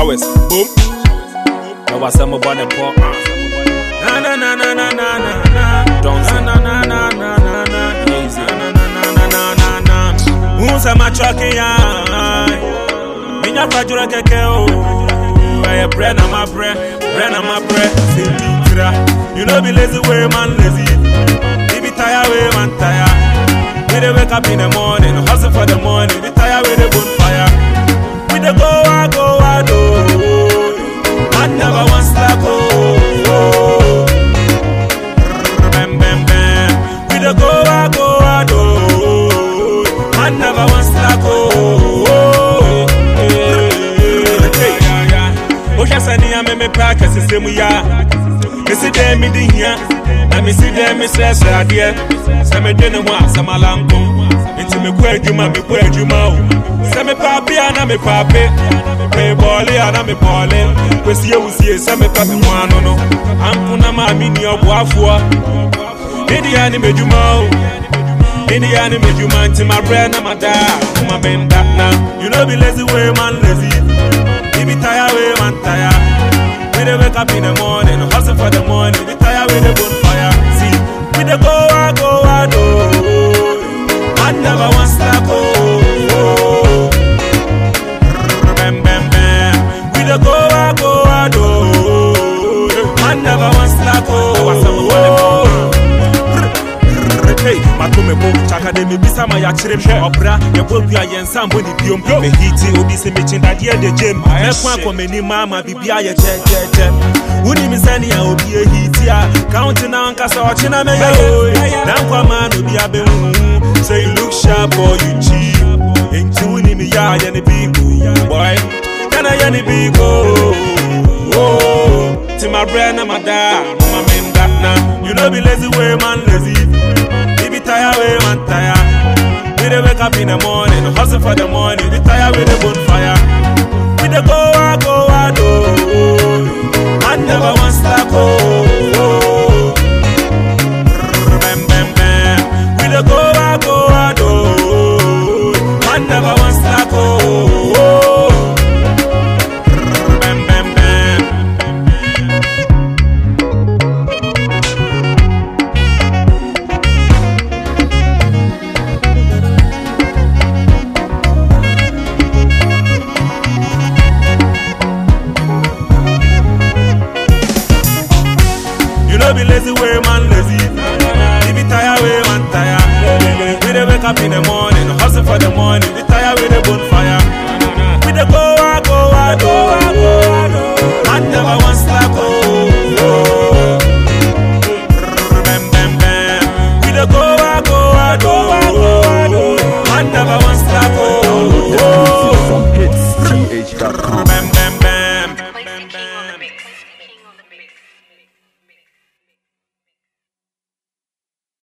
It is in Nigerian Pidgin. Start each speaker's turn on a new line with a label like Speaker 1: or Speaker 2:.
Speaker 1: showers. Boom. Now I say my bonnet pop. Na na na na na na na na. Don't say na na na na na na. Easy. Na na na na na na na. Who's a match walking ya? Minya kwajura keke o. Eye bread na my bread, bread na my bread. Say tira. You know be lazy way man lazy. He be tired way man tired. We dey wake up in the morning, hustle for the money. We tired with the bonfire. We dey go out, go out, oh. Man never want slack, oh. oh. Bam, bam, bam. We dey go out, go out, oh. Man never want slack, oh. oh. Hey, yeah, yeah. Oh, yes, I need a me practice, it's same yeah. Me see them me di here, and me see them me stress adeɛ. Sɛ me de ne ho a sɛ ma lanko, nti me kɔ adwuma me kɔ adwuma o. Sɛ me paape a na me paape, me bɔɔle a na me bɔɔle. Kwesi ewusie sɛ me pɛ me ho ano no, ampo na maa mi ni ɔboafoɔ. Me di ya ni me dwuma o. Me di ya ni me dwuma nti ma brɛ na ma da, ma me nda na. You know be lazy way man lazy, you be tired way man tired. We dey wake up in the morning, hustle for the money. We tired with the bonfire. See, we dey go out, go out, oh. Man never want slack, oh. oh. Bam, bam, bam. We dey go out, go out, oh. Man never want slack, oh. Hey, matome bo chaka de me bisa ma ya kyerɛ hwɛ ɔbra yɛbɔ dua yɛnsa mbɔ ne biom mehiti obi sɛ mekyendadeɛ de gyem mɛko akɔ m'anim ama biribia yɛ gyɛgyɛgyɛ wonim sɛnea obi ahiti a kaunti na ankasa ɔkyena mɛyɛ oi na nkwama na obi abɛhuhu sɛ you look sharp or you cheap enti wonim yɛ a yɛ ne bigo boy kana yɛ ne bigo ti ma brɛ na ma da mama menda na you know be lazy way man lazy we be tired way man tired we dey wake up in the morning hustle for the money we tired with the bonfire we dey go out go out oh man never want slack oh oh. bam bam bam we dey go out go out oh man never want slack oh oh. bam bam bam You know be lazy way man lazy. You be tired way man tired. We dey wake up in the morning, hustle for the money. We tired with the bonfire. We dey go out, go out, go out, go out. Man never want slack, oh. oh. Bam, bam, bam. We dey go out, go out, go out. Man never want slack, oh. oh.
Speaker 2: From hitsgh.com.
Speaker 1: Bam, bam.